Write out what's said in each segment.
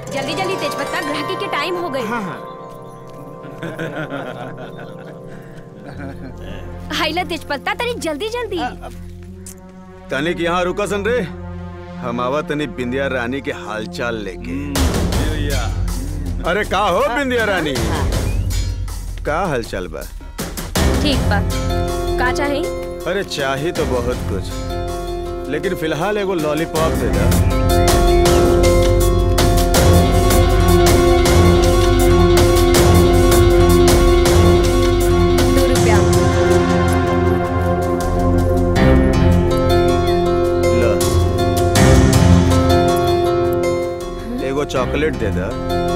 जल्दी जल्दी तेजपत्ता ग्राहकी के टाइम हो गई हाँ हाँ हाइला तेजपत्ता तनी जल्दी जल्दी तनिक यहाँ रुका सन रे हम आवा तनी बिंदिया रानी के हालचाल लेके अरे का हो बिंदिया रानी का हालचाल बा ठीक बा का चाही अरे चाही तो बहुत कुछ लेकिन फिलहाल एगो लॉलीपॉप दे दा दो रुपया लो एगो चॉकलेट दे दा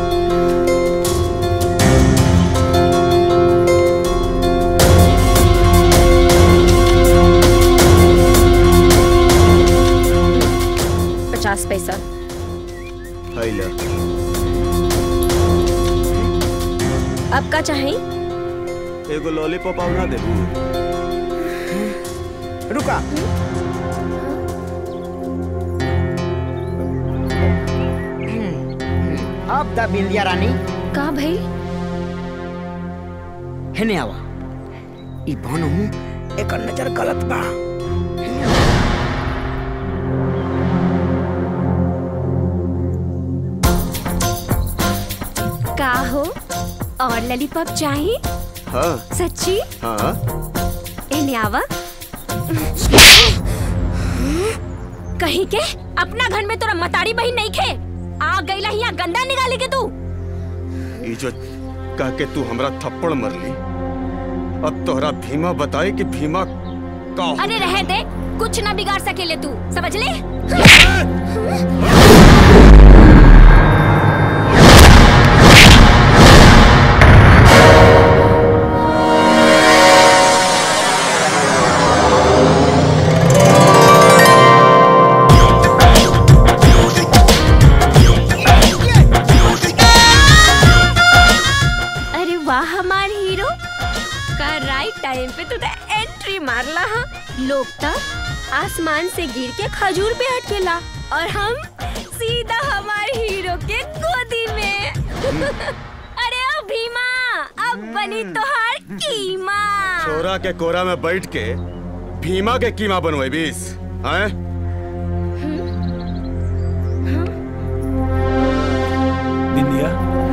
पचास पैसा हाय लो अब का चाही एगो लॉलीपॉप आव ना देबू रुका अब द बिंदिया रानी का भाई हेने आवा ई भानु एक नजर गलत बा का हो और ललीपॉप चाही हाँ सच्ची हाँ एने आवा कहीं के अपना घर में तोरा मतारी बहन नहीं खे आ गईला यहाँ गंदा निकाली के तू ई जो कह के तू हमरा थप्पड़ मरली अब तोहरा भीमा बताई कि भीमा का हो? अरे रह दे कुछ ना बिगाड़ सकेले तू समझ ले अरे वाह हमार हीरो का राइट टाइम पे तू एंट्री मारला हा लोग तो आसमान से गिर के खजूर पे अटकेला और हम सीधा हमार हीरो के गोदी में अरे ओ भीमा अब बनी तोहार कीमा छोरा के कोरा में बैठ के भीमा के कीमा बनवे बीस हैं बिंदिया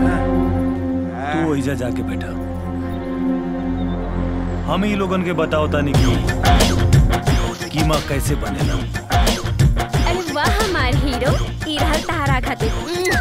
तू ओइजा जाके बैठा हम ही लोगन के बताओ तानी कि कीमा कैसे बनेला अरे वाह हमार हीरो ई रहल तहारा खातिर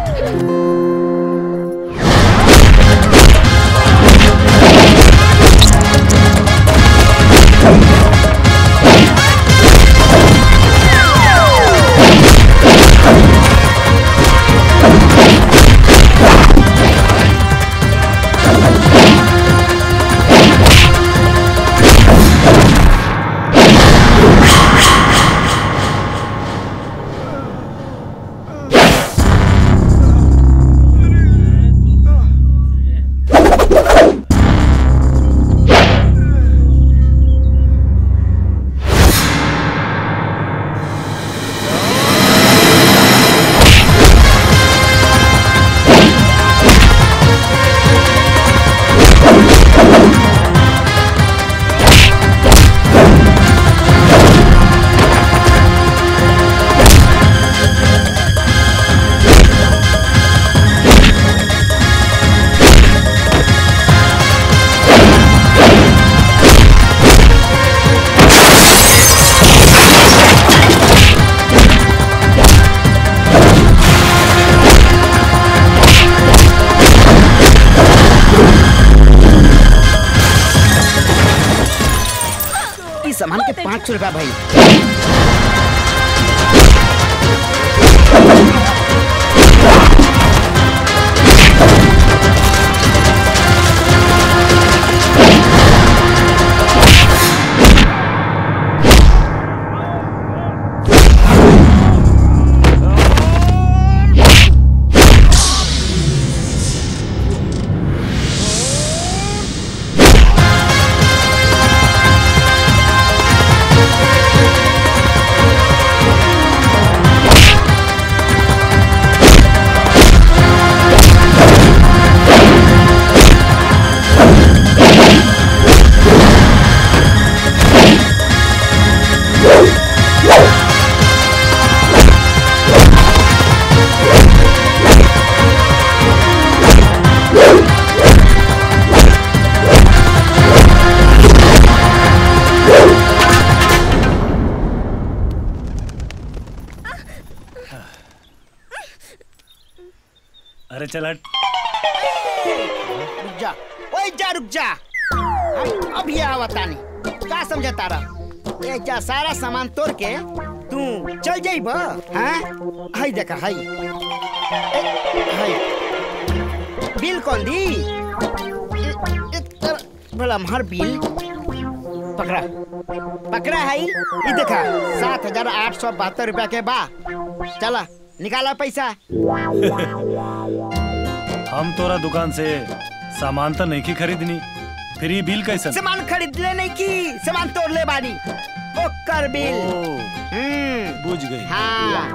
ई सामान के पाँच सौ रुपया भाई अरे अरे चल हट रुक जा ओए जा रुक जा हम अभी आवतानी का समझता रहा ए जा सारा सामान तोड़ के तू चल जाइब हाँ हाय देखा हाय ए, हाय बिल कौन दी ए, ए, तर- भला हमार बिल पकड़ा पकड़ा है ये देखा सात हजार आठ सौ बहत्तर रुपया के बा चला निकाला पैसा हम तोरा दुकान से सामान तो नहीं की खरीदनी फिर ये बिल कैसे सामान खरीद ले नहीं की सामान तोड़ ले बानी ओकर बिल हम्म बुझ गई हाँ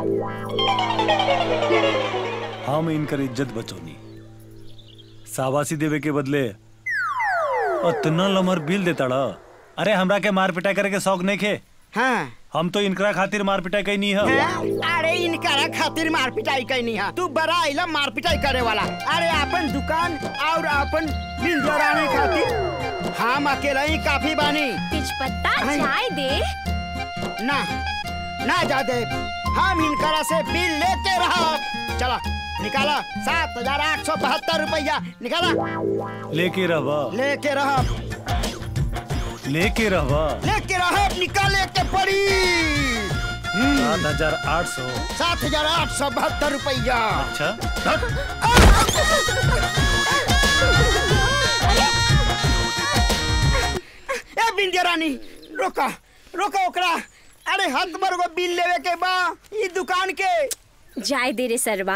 हम इनकर इज्जत बचौनी साबासी देवे के बदले इतना लमर बिल देताड़ा अरे हमरा के मार पिटाई करे के शौक नहीं खे हाँ हम तो इनकरा खातिर मार पिटाई कई नहीं है हाँ? अरे इनकरा खातिर मार पिटाई कैनी है तू बड़ा आइला मार पिटाई करे वाला अरे अपन दुकान और अपन बिल जोड़ाने खातिर हम अकेला ही काफी बानी तेजपत्ता हाय। चाय दे ना ना जा दे हम इनकरा से बिल लेते रहो चला निकाला सात हजार आठ सौ बहत्तर रुपया निकाला लेके रहवा लेके रहो लेके रहवा लेके रहो निकाले के पड़ी सात हजार आठ सौ सात हजार आठ सौ बहत्तर रुपया अच्छा ए बिंदिया रानी रोका रोका ओकरा अरे हाथ मर को बिल लेवे के बा ई दुकान के जाय दे रे सरवा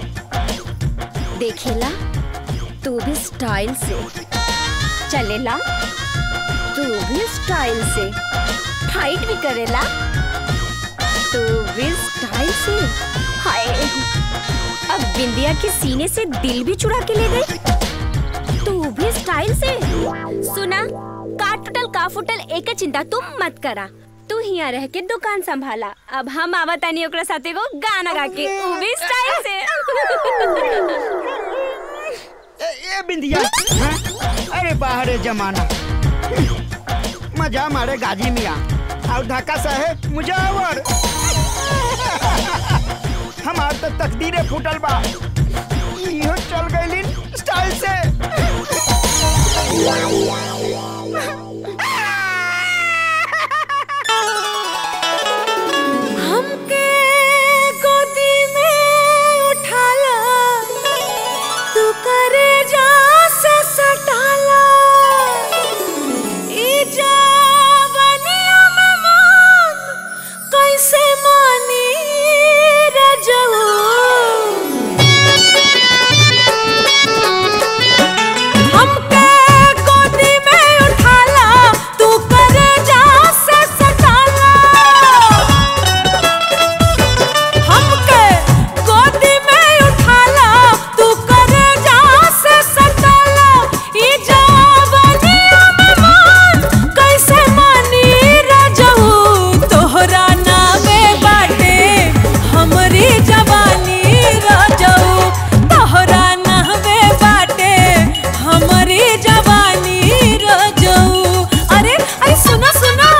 देखेला तू भी स्टाइल से चलेला तू भी स्टाइल से फाइट भी करेला तू भी स्टाइल से हाय अब बिंदिया के सीने से दिल भी चुरा के ले गई तू भी स्टाइल से सुना का टूटल का फुटल एक चिंता तुम मत करा तू हिया रह के दुकान संभाला अब हम आवतानी ओकरा साथे को गाना गा के ऊ भी स्टाइल से ए, ए बिंदिया हाँ? अरे बाहर जमाना मजा मारे गाजी मिया और ढाका साहेब मुजावर हमार तो तकदीरे फूटल बा इहो चल गइलिन स्टाइल से हमके गोदी में उठाला तू करे जा से सटाला ई जवानिया में मन कैसे मानी रजऊ हमके गोदी में उठाला तू करे जा से सटाला हमके गोदी में उठाला तू करे जा से सटाला ई जवानिया में मन कैसे मानी रजऊ तोहरा नामे बाटे हमरी जवानी रजऊ तोहरा नामे बाटे हमरी जवानी रजऊ अरे अरे सुनो सुनो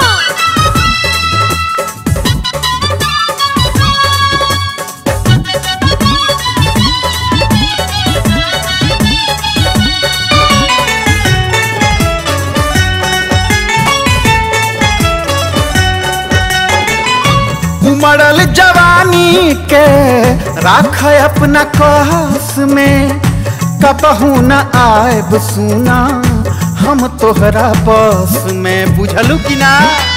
उमड़ल जवानी के राख अपना कहस में कबहू न आएब सुना हम तोहरा बस में बुझलू कि ना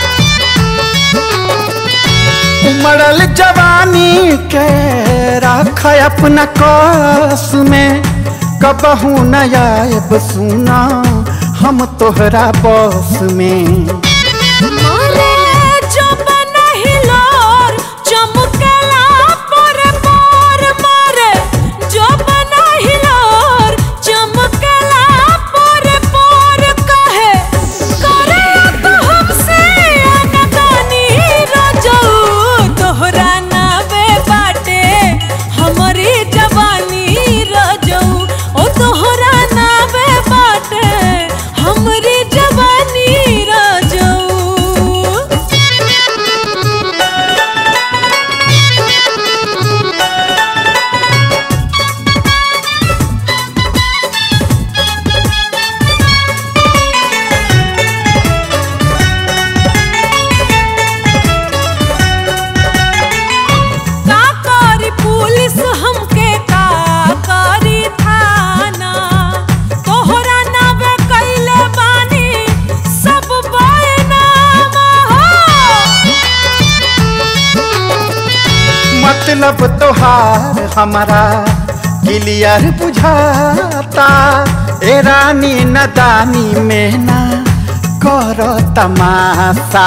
उमड़ल जवानी के राख अपना कस में कबहू न आएब सुना हम तोहरा बस में मोरे जो बनहिलोर चमकला पर पर मोरे जो बनहिलोर चमकला पर पर कहे करे तो हमसे अनदानी रजऊ तोहरा नावे बाटे हमरी जवानी रजऊ ओ तोहरा नावे बाटे हमरी जवानी रजऊ मतलब तोहार हमारा क्लियर बुझाता ए रानी नदानी में ना कर तमाशा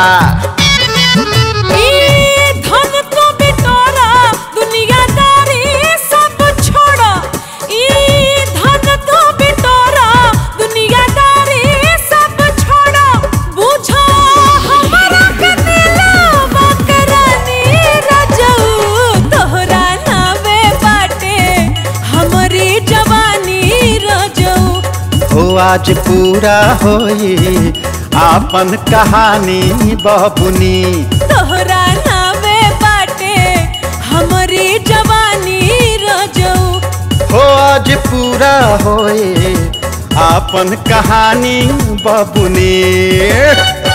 ई धन तो बिटोरा दुनियादारी सब छोड़ा ई धन तो बिटोरा दुनियादारी सब छोड़ा बुझो हमारा के दिलवा करानी रजऊ तोहरा नावे बाटे हमरी जवानी रजऊ हो आज पूरा होई आपन कहानी बबुनी तोहरा नावे बाटे हमरी जवानी रजऊ हो आज पूरा होए आपन कहानी बबुनी